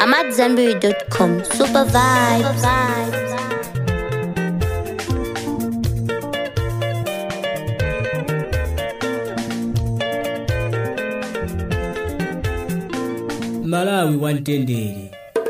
I'm at Zenberry.com. Super vibes. malawi wamtendere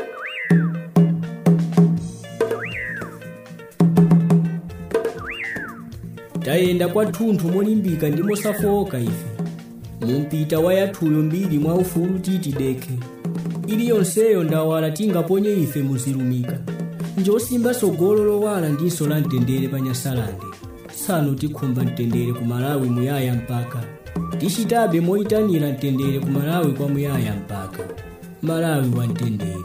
tayenda kwathunthu molimbika ndi mosafoka ife mumpita wa yathuyo mbiri mwa ufulu titi dekhe iliyonseyo ndawala tingaponye ife muzilumika njosimba sogolo lowala ndinso la mtendere pa nyasalande tsano tikhumba mtendere ku malawi muyaya mpaka tichitabe moyitanira mtendere ku malawi kwa muyaya mpaka malawi wamtendere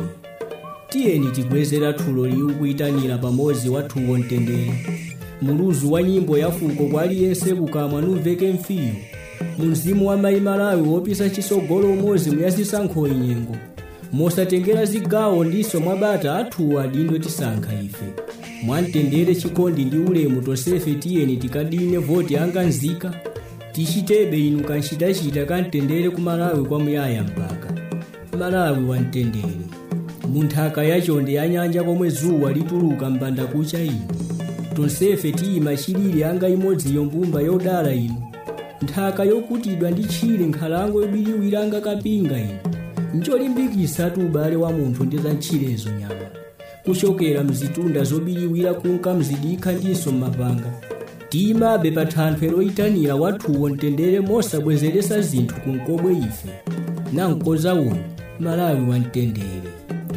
tiyeni tigwezera thulo liwu kuyitanira pamodzi wathuwo mtendere muluzu wa nyimbo ya fuko kwa aliyense kukamwa numveke mfiyo mu mzimu wa mayi malawi wopisa chisogolo umodzi muyazisankho inyengo mosatengera zigawo ndiso mwabata athuwa adindo tisankha ife mwamtendere chikondi ndi ulemu tonsefe tiyeni tikadine voti anganzika tichitebe inu kanchitachita kamtendere ku malawi kwa muyaya mpaka malawi wamtendere munthaka yachonde ya nyanja komwe zuwa lituluka mbanda kucha ino tonsefe tiyima chilili anga imodziyo mbumba yodala ino nthaka yokutidwa ndi tchire nkhalango yobiliwira anga kapinga ino njolimbikisa tu ubale wa munthu ndi za ntchirezo nyama kuchokera mzitunda zobiliwira kunka mzidikha ndinso mmapanga tiyimabe pa thanthwe loyitanira wathuwo mtendere mosabwezeresa zinthu kunkobwe ife nankoza uno malawi wamtendere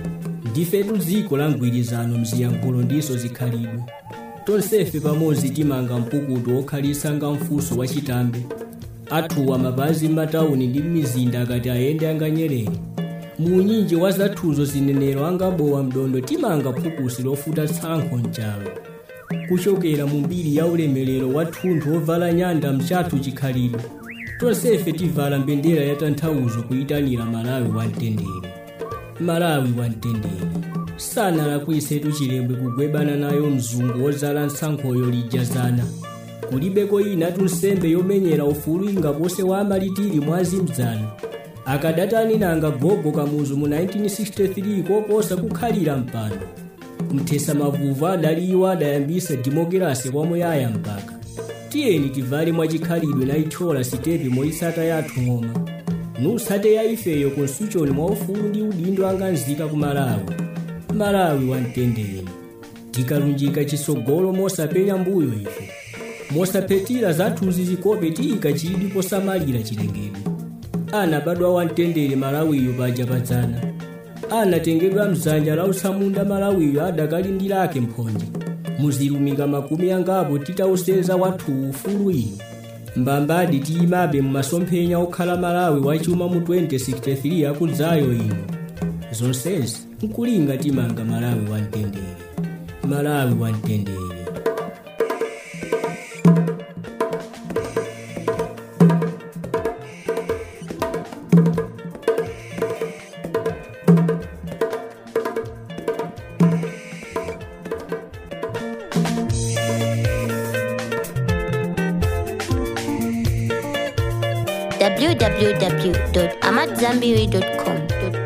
ndifetu dziko la mgwirizano mziyankhulo ndiso zikhalidwe tonsefe pamodzi timanga mpukutu okhalisa nga mfunso wachitambe athuwa mapazi m'matawuni ndi m'mizinda akati ayende anganyerere muunyinji wa zathuzo zinenero angabowa mdondo timanga phukusi lofuta tsankho mchalo kuchokera mu mbiri ya ulemerero wa thunthu ovala nyanda mchathu chikhalidwe tonsefe tivala mbendera ya tanthauzo kuyitanira malawi wamtendere malawi wamtendere sanalakwisetu chilembwe kugwebana nayo mzungu wozala nsankhoyo lijazana kulibeko ina tunsembe yomenyera ufulu ingapose wa amalitiri mwazimdzana akadatani nanga gogo kamuzu mu 1963 koposa kukhalira mpano mthesa mavuvu adaliwo adayambisa dimokirasi kwa muyaya mpaka tiyeni tivale mwachikhalidwe na ithyola sitepe moyitsata yathu ng'oma nutsate ya ifeyo konsuchoni mwa ufulu ndi udindo anganzika ku malawi malawi wamtendere tikalunjika chisogolo mosapenya mbuyo ife mosaphetira zathuzi zikope tiyika chidi posamalira chilengedwe anabadwa wamtendere malawiyo paja padzana anatengedwa mdzanja la utsamunda malawiyo adakalindilake mphonje muzilumika makumi angapo titauseza wathu ufulu ino mbambadi tiyimabe mumasomphenya okhala malawi wachuma mu 2063 akudzayo ino zonsezi nkulinga timanga malawi wamtendere malawi wamtendere www.amatzambiri.com.